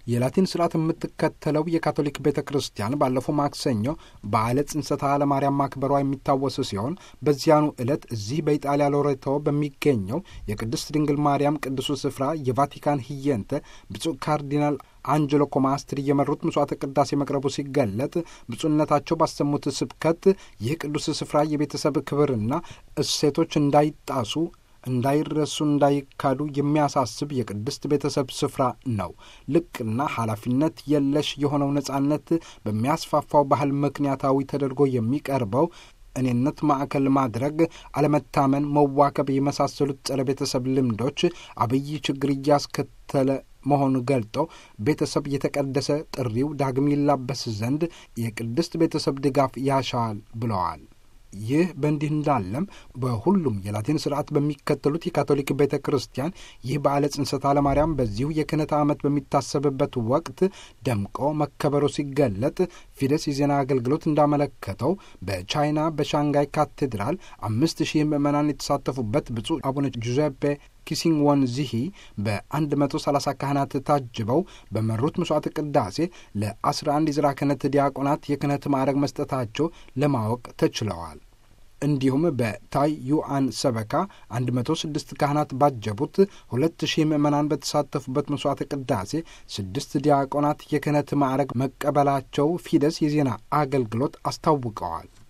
የላቲን ስርዓት የምትከተለው የካቶሊክ ቤተ ክርስቲያን ባለፈው ማክሰኞ በዓለ ጽንሰተ ኃይለማርያም ማክበሯ የሚታወስ ሲሆን በዚያኑ ዕለት እዚህ በኢጣሊያ ሎሬቶ በሚገኘው የቅድስት ድንግል ማርያም ቅዱሱ ስፍራ የቫቲካን ህየንተ ብፁዕ ካርዲናል አንጀሎ ኮማስትሪ የመሩት ምጽዋተ ቅዳሴ መቅረቡ ሲገለጥ ብፁዕነታቸው ባሰሙት ስብከት ይህ ቅዱስ ስፍራ የቤተሰብ ክብርና እሴቶች እንዳይጣሱ እንዳይረሱ እንዳይካዱ የሚያሳስብ የቅድስት ቤተሰብ ስፍራ ነው። ልቅና ኃላፊነት የለሽ የሆነው ነጻነት በሚያስፋፋው ባህል ምክንያታዊ ተደርጎ የሚቀርበው እኔነት ማዕከል ማድረግ፣ አለመታመን፣ መዋከብ የመሳሰሉት ጸረ ቤተሰብ ልምዶች አብይ ችግር እያስከተለ መሆኑ ገልጠው ቤተሰብ የተቀደሰ ጥሪው ዳግም ይላበስ ዘንድ የቅድስት ቤተሰብ ድጋፍ ያሻዋል ብለዋል። ይህ በእንዲህ እንዳለም በሁሉም የላቲን ስርዓት በሚከተሉት የካቶሊክ ቤተ ክርስቲያን ይህ በዓለ ጽንሰተ ኃይለማርያም በዚሁ የክህነት ዓመት በሚታሰብበት ወቅት ደምቆ መከበሩ ሲገለጥ ፊደስ የዜና አገልግሎት እንዳመለከተው በቻይና በሻንጋይ ካቴድራል አምስት ሺህ ምዕመናን የተሳተፉበት ብፁዕ አቡነ ጁዜፔ ኪሲንግ ወንዚሂ በ130 ካህናት ታጅበው በመሩት መስዋዕት ቅዳሴ ለ11 የዝራ ክህነት ዲያቆናት የክህነት ማዕረግ መስጠታቸው ለማወቅ ተችለዋል። እንዲሁም በታይ ዩአን ሰበካ 106 ካህናት ባጀቡት 2000 ምዕመናን በተሳተፉበት መስዋዕት ቅዳሴ ስድስት ዲያቆናት የክህነት ማዕረግ መቀበላቸው ፊደስ የዜና አገልግሎት አስታውቀዋል።